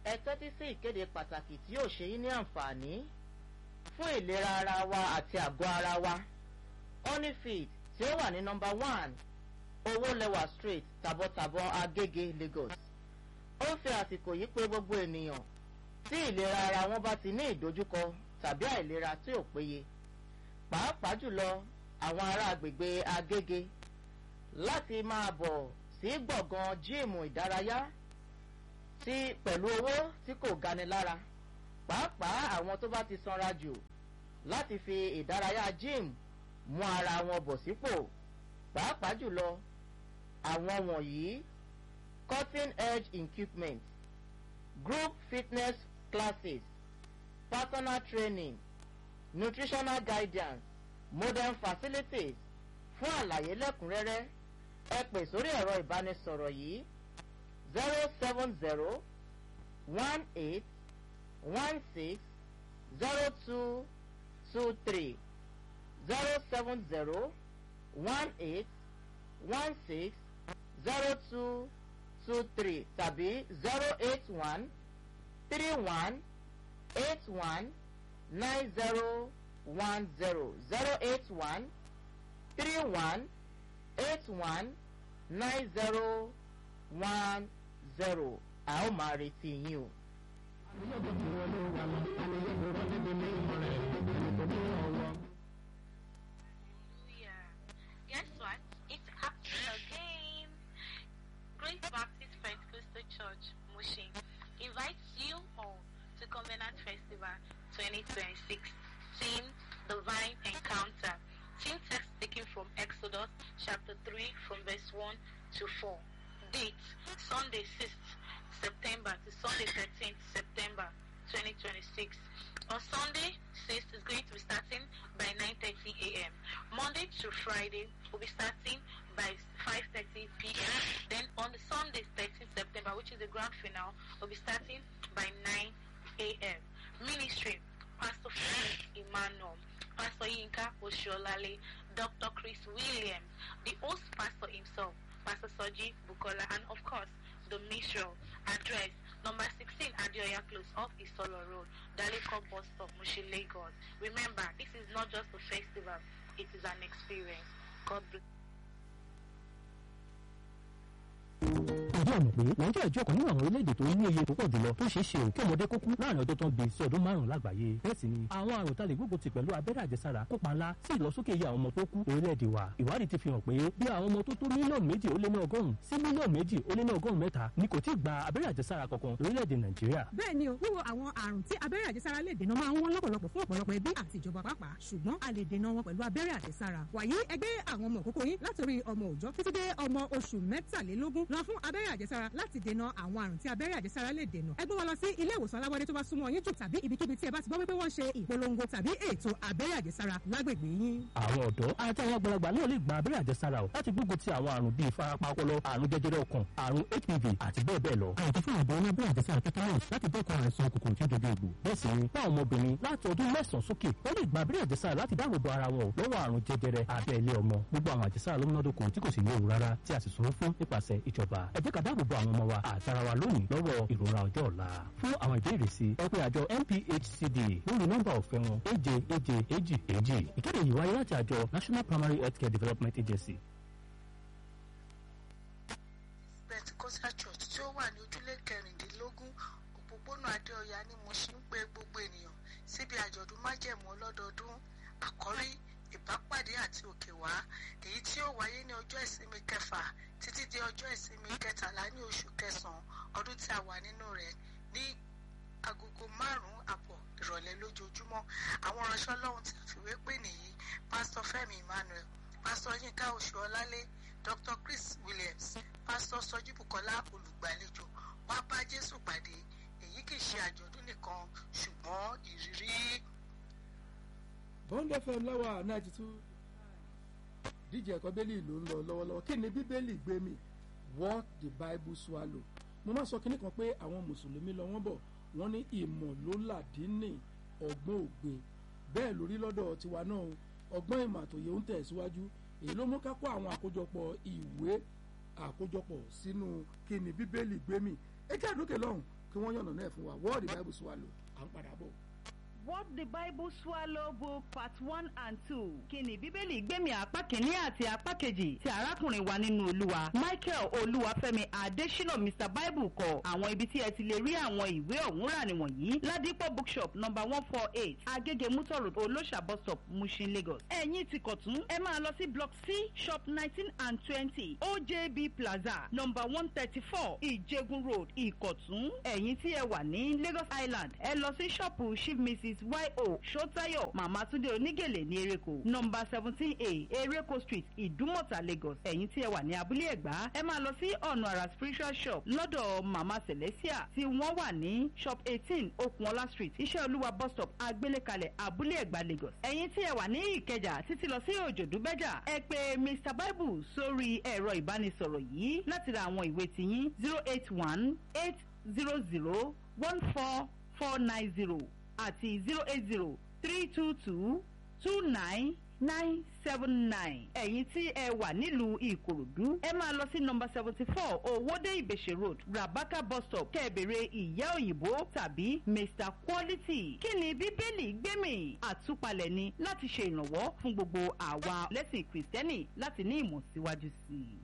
ẹ tẹ́tí sí ìkéde pàtàkì tí yóò ṣe yín ní àǹfààní fún ìlera ara wa àti àgọ́ ara wa honeyfeed tí ó wà ní nọmba one owó lẹwà street tàbọ̀tàbọ̀ agége lagos ó ń fi àsìkò yìí pé gbogbo ènìyàn tí ìlera ara wọn bá ti ní ìdojúkọ tàbí àìlera tí ò péye pàápàá jùlọ àwọn ará agbègbè agége láti máa bọ̀ sí gbọ̀ngàn jíìmù ìdárayá tí pẹ̀lú owó tí kò gani lára pàápàá àwọn tó bá ti sanra jù láti fi ìdárayá jíìmù mú ara wọn bọ̀ sípò pàápàá jùlọ àwọn wọ̀nyí cutting edge equipment group fitness classes personal training nutritional guidance modern facilities fún àlàyé lẹ́kùnrẹ́rẹ́ ẹ pè sórí ẹ̀rọ ìbánisọ̀rọ̀ yìí zero seven zero one eight one six zero two two three zero seven zero one eight one six zero two two three tàbí zero eight one three one eight one nine zero one zero zero eight one three one eight one nine zero one zero a ó máa retí yín o. Hallelujah. Guess what? It's happening again. Grace Baptist Pentecostal Church, Mushin, invites you all to Covenant Festival 2026. Theme, Divine Encounter. Theme text taken from Exodus chapter 3 from verse 1 to 4. Date, Sunday 6th September to Sunday 13th September 2026. On Sunday 6th is going to be starting by 9.30 a.m. Monday to Friday will be starting by 5.30 p.m. Then on the Sunday 13th September, which is the grand finale, will be starting by 9 a.m. Ministry, Pastor Frank Emmanuel, Pastor Yinka Oshiolale, Dr. Chris Williams, the host pastor himself, Pastor Soji Bukola, and of course, the mission address number 16 Adioya Close off Isolo Road, Daleko Bus Stop, Mushi, Lagos. Remember, this is not just a festival, it is an experience. God bless. ìjọ mọ̀ pé nàìjíríà jẹ́ ọ̀kan nínú àwọn orílẹ̀-èdè tó ní iye tó pọ̀ jùlọ tó ṣeé ṣe ò kí ọmọdé kó kú láàrin ọdún tó ń bi sí ọdún márùn-ún lágbàáyé bẹ́ẹ̀ sì ni àwọn àrùn tá lè gbógun ti pẹ̀lú abẹ́rẹ́ àjẹsára kópa ńlá sí ìlọsókè iye àwọn ọmọ tó kú orílẹ̀-èdè wa ìwádìí ti fi hàn pé bí àwọn ọmọ tó tó mílíọ̀nù méjì ó lé ní ọgọ́rùn-ún sí mílíọ̀nù méjì ó lé ní ọgọ́rùn-ún mẹ́ta ni kò tí ì gba abẹ́rẹ́ àjẹsára kankan lórílẹ̀-èdè nàìjíríà bẹ́ẹ̀ ni o wíwo àwọn àrùn tí abẹ́rẹ́ àjẹsára lè dènà máa ń wọ́n lọ́pọ̀lọpọ̀ fún ọ̀pọ̀lọpọ̀ ẹbí àti ìjọba pàápàá ṣùgbọ́n a lè dènà wọn pẹ̀lú abẹ́rẹ́ àjẹsára wàyí ẹgbẹ́ àwọn ọmọ òkókó yín látòrí ọmọ òòjọ́ títí dé ọmọ oṣù mẹ́tàlélógún lọ fún abẹ́rẹ́ àjẹsára láti dènà àwọn àrùn tí abẹ́rẹ́ àjẹsára lè dènà ẹ gbé wọn lọ sí ilé ìwòsàn alábọ́dé tó bá súnmọ́ yín jù tàbí ibikíbi tí ẹ bá ti gbọ́ wípé wọ́n ṣe ìpolongo tàbí ètò abẹ́rẹ́ àjẹsára lágbègbè yín. àwọn ọ̀dọ́ àti àwọn àgbàlagbà náà lè gba abẹ́rẹ́ àjẹsára o láti gbógun ti àwọn àrùn bíi ìfarapa ọpọlọ àrùn jẹjẹrẹ ọkàn àrùn hpv àti bẹ́ẹ̀ bẹ́ẹ̀ lọ. àyàtọ̀ fún àbọ̀ ní abẹ́rẹ́ àjẹsára tetanus láti dẹ́kun àìsàn kòkòrò tí ó dojú egbò. bẹ́ẹ̀ sì ni fún àwọn ọmọbìnrin láti ọdún mẹ́sàn-án sókè wọ́n lè gba abẹ́rẹ́ àjẹsára láti dáàbò bo ara wọn lọ́wọ́ àrùn jẹjẹrẹ abẹ́ ilé ọmọ. gbogbo àwọn àjẹsára ló múnádóko tí kò sì léwu rárá tí a sì sanwó fún nípasẹ̀ ìjọba. ẹ jẹ́ ká dáàbò bo àwọn ọmọ wa àti ara wa lónìí lọ́wọ́ ìrora ọjọ́ ọ̀la. fún àwọn ìbéèrè sí ẹ pé àjọ NPHCD lórí nọ́mbà ọ̀fẹ́ wọn èje èje èjì èjì. ìkéde yìí wáyé láti àjọ National Primary Healthcare Development Agency. Pentecostal Church tí ó wà ní ojúlé kẹrìndínlógún òpópónà Adéọyà ni mo ṣe ń pe gbogbo ènìyàn síbi àjọ̀dún májẹ̀mú ọlọ́dọọdún àkọ́rí ìbápàdé àti òkè wá èyí tí ó wáyé ní ọjọ́ ìsinmi kẹfà títí di ọjọ́ ìsinmi kẹtàlá ní oṣù kẹsàn-án ọdún tí a wà nínú rẹ̀ ní agogo márùn-ún àbọ̀ ìrọ̀lẹ́ lójoojúmọ́ àwọn ìránṣẹ́ ọlọ́run tí a fìwé pè nìyí pásítọ̀ Fẹ́mi Emmanuel pásítọ̀ Yínká Oṣùọlálé Dr. Chris Williams pásítọ̀ Sọjí Bùkọ́lá olùgbàlejò wá bá Jésù pàdé èyí kì í ṣe àjọ̀dún nìkan ṣùgbọ́n ìrírí. bond fm lọ́wọ́ ninety two díje ẹ̀kọ́ bẹ́ẹ̀lì ló ń lọ lọ́wọ́lọ́wọ́ kí ni bíbélì gbé mi what the bible swallow mo máa sọ kínní kan pé àwọn mùsùlùmí lọ wọ́n bọ̀ wọ́n ní ìmọ̀ ló làdínì ọgbọ́n ògbé bẹ́ẹ̀ lórí lọ́dọ̀ tiwa náà ọgbọ́n ìmọ̀ àtòyè ń tẹ̀síwájú èyí ló mú ká kó àwọn àkójọpọ̀ ìwé àkójọpọ̀ sínú kí ni bíbélì gbé mi ẹ jẹ́ àdókè lọ́hùn kí wọ́n yànnà náà fún wa what the bible swallow à ń padà bọ̀. What the Bible Swallow Book Part One and Two. Kí ni Bíbélì gbẹ̀mí apá kìíní àti apá kejì ti arákùnrin wa nínú Olúwa. Michael Olúwafẹ́mi Adésínà Mr Bible kọ àwọn ibi tí ẹ ti lè rí àwọn ìwé ọ̀hún rà nìwọ̀nyí. Ládìpọ̀ bookshop number one four eight Agége Mutor Road Olóṣà bus stop Mushin Lagos. Ẹ̀yin ti kọ̀tún ẹ máa lọ sí block C shop nineteen and twenty OJB Plaza number one thirty four Ìjẹgun Road Ìkọ̀tún. Ẹ̀yin tí ẹ wà ní Lagos Island ẹ lọ sí ṣọ́ọ̀pù Chief Mrs yo sotayo mama tunde onígèlè ní ereko nọmba seventeen a ereko street ìdúmọ̀tà lagos ẹ̀yin tí ẹ wà ní abúlé ẹ̀gbá ẹ máa lọ sí ọ̀nà àrà spiritual shop lọ́dọ̀ mama celestia tí wọ́n wà ní shop eighteen okunola street iṣẹ́ olúwa bus stop agbélékalẹ̀ abúlé ẹ̀gbá lagos ẹ̀yin tí ẹ wà ní ìkẹjà títí lọ sí òjòdúbẹ́jà ẹ pè mr bible sórí ẹ̀rọ ìbánisọ̀rọ̀ yìí láti ra àwọn ìwé tiyín zero eight one eight zero zero one four four nine zero àti zero eight zero three two two two nine nine seven nine. ẹ̀yin tí ẹ wà nílùú ìkòròdú ẹ máa lọ sí nọmba seventy four owóde ìbèṣe road rabaka bus stop kẹ́ẹ̀bẹ̀rẹ̀ ìyá òyìnbó tàbí mr quality. kí ni bíbélì gbẹ̀mí àtúpalẹ̀ ni láti ṣe ìrànwọ́ fún gbogbo àwa lẹ́sìn kìrìsìtẹ́nì láti ní ìmọ̀ síwájú sí i.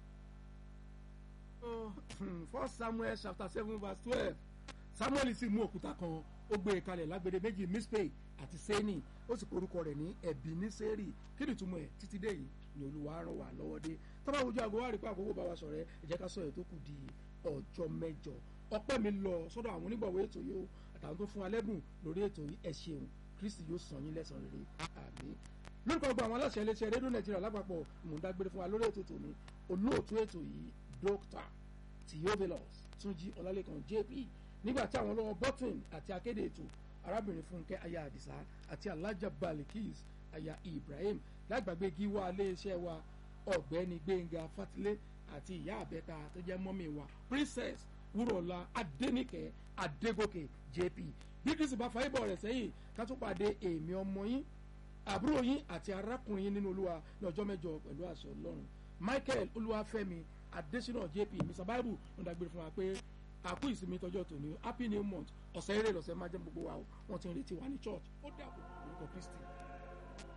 first samuel chapter seven verse twelve samuel sì mú òkúta kan ó gbé e kalẹ̀ lágbede méjì mispe àti seni ó sì porúkọ rẹ̀ ní ẹ̀bí ní sẹ́rì kí ni ìtumọ̀ ẹ̀ títí dé yìí ni olúwa ràn wá lọ́wọ́ dé tọ́ba ojú àgọ́ wa rí pé àkókò bá wa sọ̀rọ̀ ẹ jẹ́ ká sọ ẹ̀ tó kù di ọjọ́ mẹ́jọ ọpẹ́ mi lọ sọ́dọ̀ àwọn onígbọ̀wọ́ ètò yìí o àtàwọn tó fún alẹ́bùn lórí ètò yìí ẹ ṣeun kristi yóò sàn yín lẹ́sàn rere àmì lórúkọ gbogbo àwọn aláṣẹ iléeṣẹ́ rédíò nàìjíríà lápapọ̀ ìmúdágbére fún wa lórí ètò tòní olóòtú ètò yìí dókítà theophilus túnjí ọlálẹ́kan jp nígbà tí àwọn ọlọ́wọ́ bọ́tìn àti akéde ètò arábìnrin fúnkẹ́ aya àdìsá àti alájà balikis aya ibrahim lágbàgbé gíwá iléeṣẹ́ wa ọ̀gbẹ́ni gbẹ̀ngà fatilé àti ìyá àbẹ́ta tó jẹ́ mọ́mì wa princess wúrọ̀lá adẹ́nìkẹ́ adégòkè jp bí kristu bá fa ibọ̀ rẹ̀ sẹ́yìn ká tó pàdé èmi ọmọ yín àbúrò yín àti arákùnrin yín nínú olúwa ní ọjọ́ mẹ́jọ pẹ̀lú àṣẹ ọlọ́run michael olúwafẹ́mi adésínà jp mr bible ń dágbére fún wa pé àkú ìsinmi tọjọ́ tòní happy new month ọ̀sẹ̀ eré lọ́sẹ̀ máa jẹ́ gbogbo wa o wọ́n ti ń retí wa ní church ó dàbọ̀ orúkọ kristi.